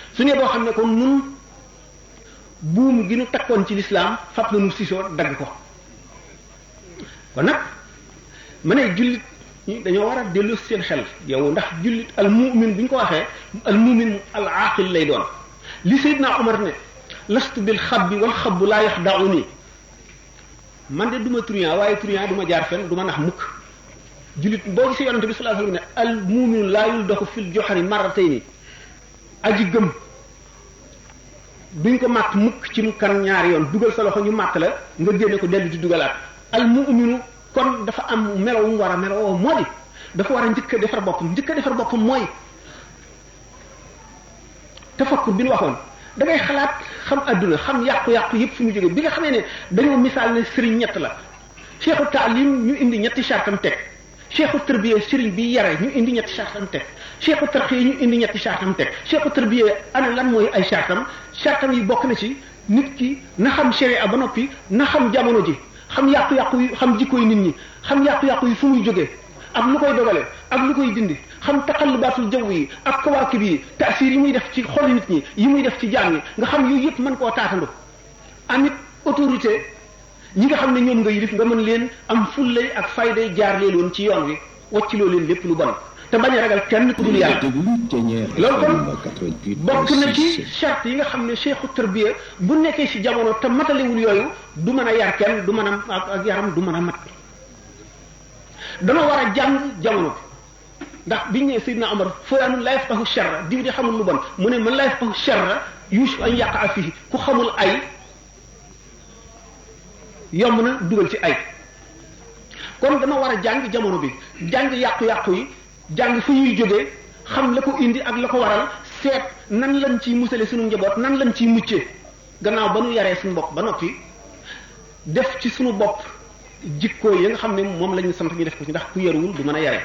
su ne boo xam ne kon nun buum gi nu takkoon ci lislaam fab na nu sisoo dagg ko kon nag ma ne jullit ñi dañoo war a dellu seen xel yow ndax jullit al mumin bu ñu ko waxee al mumin al aaqil lay doon li Seydina Omar ne lastu bil xabbi wal xabbu laa yaxda'uni man de du ma truand waaye truand du ma jaar fen du ma nax mukk jullit boo gisee yonante bi sallallahu alayhi wasallam ne al muminu laa yuldaxu fil joxari marratayni aji gëm duñ ko màtt mukk ci mu kan ñaari yoon dugal sa loxo ñu màtt la nga génne ko dellu di dugalaat al muminu kon dafa am melo wu mu war a melo woo moo di dafa war a njëkk a defar boppam njëkk a defar boppam mooy tafakkur bi nu waxoon da ngay xalaat xam adduna xam yàqu-yàqu yëpp fi mu jógee bi nga xamee ne dañoo misaal ne sëriñ ñett la cheikhu taalim ñu indi ñetti chartam teg cheikhu tarbiya sëriñ bi yare ñu indi ñetti chartam teg cheikhu tarxiya ñu indi ñetti chartam teg cheikhu tarbiya ana lan mooy ay chartam chartam yi bokk na ci nit ki na xam sharia ba noppi na xam jamono ji xam yàqu-yàqu yi xam jikkoy nit ñi xam yàqu-yàqu yi fu muy jógee ak lu koy dogale ak lu koy dindi xam taqallubaatul jaww yi ak kawaakib yi taasir yi muy def ci xol nit ñi yi muy def ci jaam yi nga xam yooyu yëpp mën koo taatandu amit autorité ñi nga xam ne ñoom nga yilif nga mën leen am fullay ak fayday jaar leen woon ci yoon wi wacciloo leen lépp lu bon te bañ a ragal kenn ku dul yàlla loolu kon bokk na ci charte yi nga xam ne cheikhu tarbiya bu nekkee ci jamono te matalewul yooyu du mën a yar kenn du mën a ak yaram du mën a mat dana war a jàng jamono ndax biñ ne Seydina Omar fulaanun laa yafqahu sharra diw de xamul lu bon mu ne man laa yafqahu sharra yuusu an yaqa fihi ku xamul ay yomb na dugal ci ay kon dama war a jàng jamono bi jàng yàqu-yàqu yi jàng fu ñuy jógee xam la ko indi ak la ko waral seet nan lañ ciy musale suñu njaboot nan lañ ciy muccee gannaaw ba nu yaree suñu bopp ba noppi def ci suñu bopp jikkoo yi nga xam ne moom la ñu sant ñu def ko ci ndax ku yaruwul du mën a yare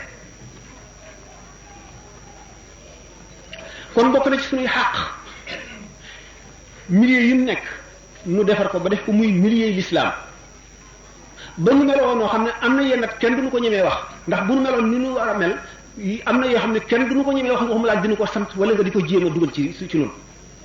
kon bokk na ci suñuy xàq milieu yi mu nekk nu defar ko ba def ko muy milieu l'islam ba ñu meloon noo xam ne am na yenn at kenn duñu ko ñemee wax ndax bu nu meloon ni nu war a mel am na yoo xam ne kenn duñu ko ñemee wax nga xam laa dina ko sant wala nga di ko jéem a dugal ci ci noonu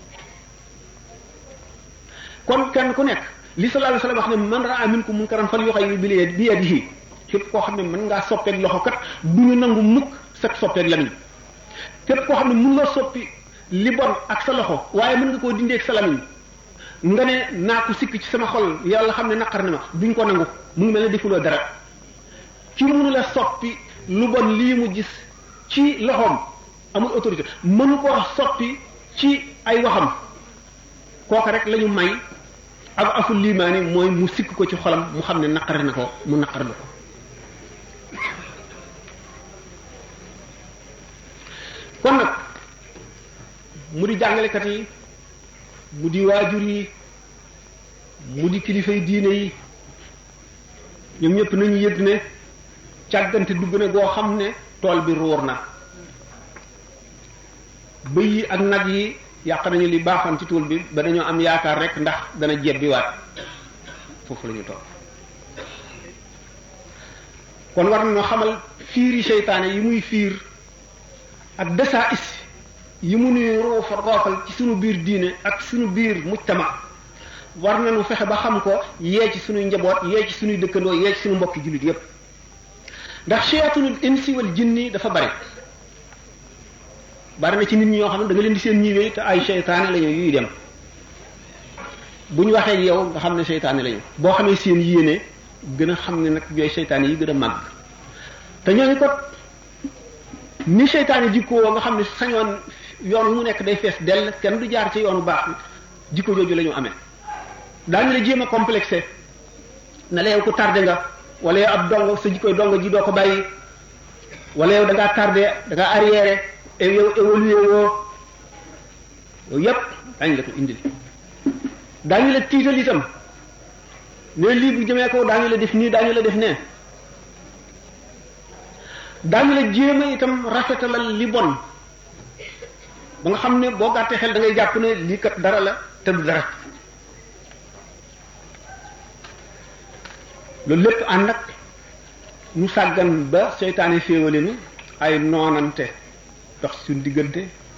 kon kenn ku nekk li sallallahu alayhi wasallam wax ne man ra'a minkum munkaran falyughayyir bi yadihi képp koo xam ne mën ngaa soppeeg loxo kat du ñu nangu mukk sag soppeeg lamiñ képp koo xam ne mën nga soppi li bon ak sa loxo waaye mën nga koo dindee ak sa lamiñ nga ne naa ko sikk ci sama xol yàlla xam ne naqar na ma duñ ko nangu mu ngi mel ne defuloo dara ci mënu la soppi lu bon lii mu gis ci loxoom amul autorité mënu koo soppi ci ay waxam kooka rek lañu may ak aful limaani mooy mu sikk ko ci xolam mu xam ne naqari na ko mu naqar na ko kon nag mu di jàngalekat yi mu di waajur yi mu di kilifay diine yi ñoom ñëpp nañu yëg ne càggante dugg na goo xam ne tool bi ruur na bëy yi ak nag yi yàq nañu li baaxoon ci tool bi ba dañoo am yaakaar rek ndax dana jebbiwaat foofu la ñu toog kon war nañoo xamal fiiri seytaane yi muy fiir ak desaa is yi mu nuy roofa roofal ci sunu biir diine ak sunu biir mujtama war nañu fexe ba xam ko yee ci sunuy njaboot yee ci sunuy dëkkandoo yee ci sunu mbokki jullit yépp ndax shayatunul insi wal jinni dafa bari bari na ci nit ñi ñoo xam ne da nga leen di seen ñiwee te ay seytaane lañu yuy dem bu ñu waxee yow nga xam ne seytaane lañu boo xamee seen yéene gën a xam ne nag yooyu seytaane yi gën a màgg te ñooñu ko ni seytaane jikkoo nga xam ne sañoon yoon mu nekk day fees dell kenn du jaar ci yoonu baax jikko jooju la ñu amee daañu la jéem a complexé na la yow ko tardé nga wala yow ab dong sa jikkoy dong ji doo ko bàyyi wala yow da ngaa tardé da ngaa arriéré yow évolué woo yow yépp daañu la ko indil daañu la tiital itam ne lii bu jëmee ko daañu la def nii daañu la def nee daañu la jéem a itam rafetalal li bon ba nga xam ne boo gàttee xel da ngay jàpp ne lii kat dara la te du dara loolu lépp ànd ak ñu sàggan ba seytaane féewale nu ay noonante dox suñ diggante